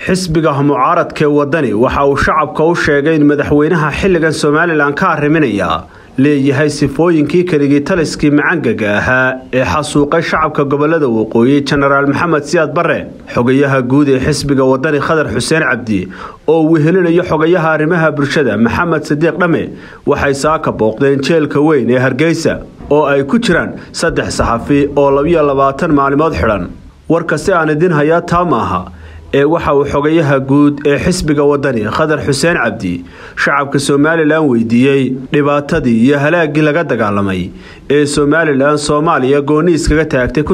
xisbiga mucaaradkee wadani waxa uu shacabka u sheegay in madaxweynaha xilligan somalilan ka arriminaya leeyahay sifooyinkii keligii taliskii macangaga ahaa ee xasuuqay shacabka gobolada waqooyi jenaraal maxamed siyaad bare xogayaha guud ee xisbiga wadani khadar xuseen cabdi oo wehelinayo xogayaha arrimaha bulshada maxamed sadiiq dhame waxay saaka booqdeen jeelka weyn ee hargeysa oo ay ku jiraan saddex saxafi oo labiyo labaatan maalimood xidhan warka si aan idin hayaa taa maaha ee waxa uu xogayaha guud ee xisbiga wadani khadar xuseen cabdi shacabka somalilan weydiiyey dhibaatadii iyo halaagii laga dagaalamay ee somalilan soomaaliya gooni iskaga taagtay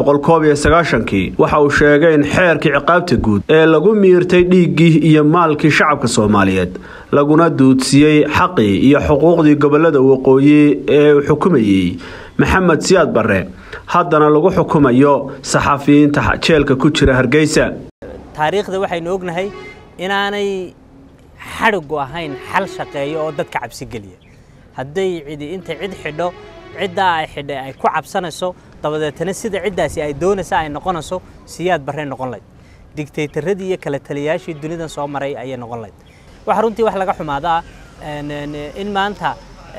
kii waxa uu sheegay in xeerkii ciqaabta guud ee lagu miirtay dhiiggii iyo maalkii shacabka soomaaliyeed laguna duudsiiyey xaqii iyo xuquuqdii gobolada waqooyi ee uu xukumayey maxamed siyaad barre haddana lagu xukumayo saxafiyiinta jeelka ku jira hargeysa taariikhda waxaynu ognahay inaanay xadhigu ahayn xal shaqeeyo oo dadka cabsi geliya hadday cidi intay cid xidho ciddaa ay xidhay ay ku cabsanayso dabadeetana sida ciddaasi ay doonaysa ay noqonayso siyaad barre noqon layd digtaytaradii iyo kala taliyaashii dunidan soo maray ayay noqon layd waxa runtii wax laga xumaadaa in maanta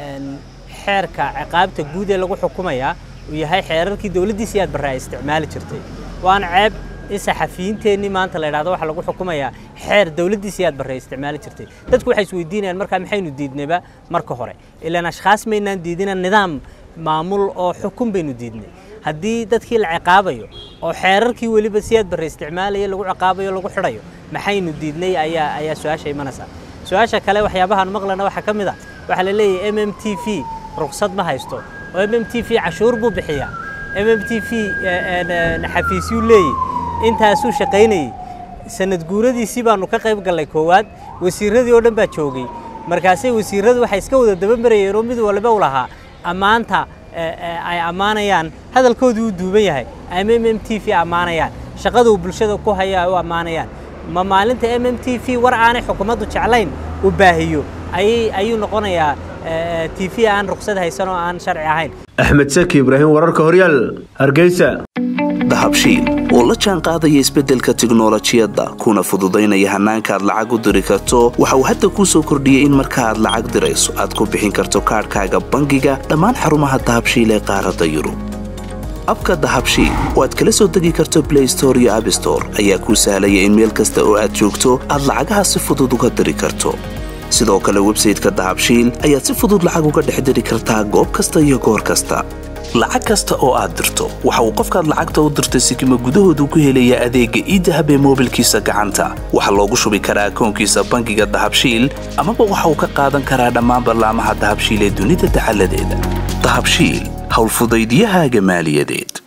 xeerka ciqaabta guud ee lagu xukumayaa uu yahay xeerarkii dowladdii siyaad barre ay isticmaali jirtay waana ceeb in saxafiyiinteennii maanta la yidhahdo waxaa lagu xukumayaa xeer dowladdii siyaad barre ay isticmaali jirtay dadku waxay isweydiinayaan markaa maxaynu diidnayba marka hore ilaan ashkhaas maynaan diidina nidaam maamul oo xukun baynu diidnay haddii dadkii la ciqaabayo oo xeerarkii weliba siyaad barre isticmaalaya lagu ciqaabayo lagu xidhayo maxaynu diidnay ayaa ayaa su-aasha imanaysaa su-aasha kale waxyaabahaan maqlana waxaa ka mid a waxaa la leeyahay m m t v ruqsad ma haysto oo m m t v cashuur buu bixiyaa m m t v xafiisyuu leeyahy intaasuu shaqaynayey sanad guuradiisii baanu ka qayb gallay koowaad wasiirradii oo dhan baa joogay markaasay wasiirradu waxay iska wada dabamarayeen oo mid waliba u lahaa ammaanta ay ammaanayaan hadalkoodii uu duuban yahay ama m m t v ammaanayaan shaqada uu bulshada ku haya ay u ammaanayaan ma maalinta m m t v war aanay xukuumaddu jeclayn uu baahiyo ayuu noqonayaa t v aan ruqsad haysan oo aan sharci ahayn axmed saki ibraahim wararka horyaal hargeysa dahabshiil oo la jaan qaadaya isbeddelka tiknolojiyadda kuna fududaynaya hannaanka aad lacag u diri karto waxa uu hadda kuu soo kordhiyey in marka aad lacag dirayso aad ku bixin karto kaadhkaaga bangiga dhammaan xarumaha dahabshiil ee qaaradda yurub abka dahabshiil oo aad kala soo degi karto blay store iyo abstore ayaa kuu sahlaya in meel kasta oo aad joogto aad lacagaha si fudud uga diri karto sidoo kale websayteka dahabshiil ayaad si fudud lacag uga dhex diri kartaa goob kasta iyo goor kasta lacag kasta oo aad dirto waxa uu qofkaad lacagta u dirtay sikima gudahoodu ku helayaa adeegga iidahab ee moobilkiisa gacanta waxaa loogu shubi karaa akoonkiisa bangiga dahabshiil amaba waxa uu ka qaadan karaa dhammaan ballaamaha dahabshiil ee dunida dacaladeeda dahabshiil howlfudaydyahaaga maaliyadeed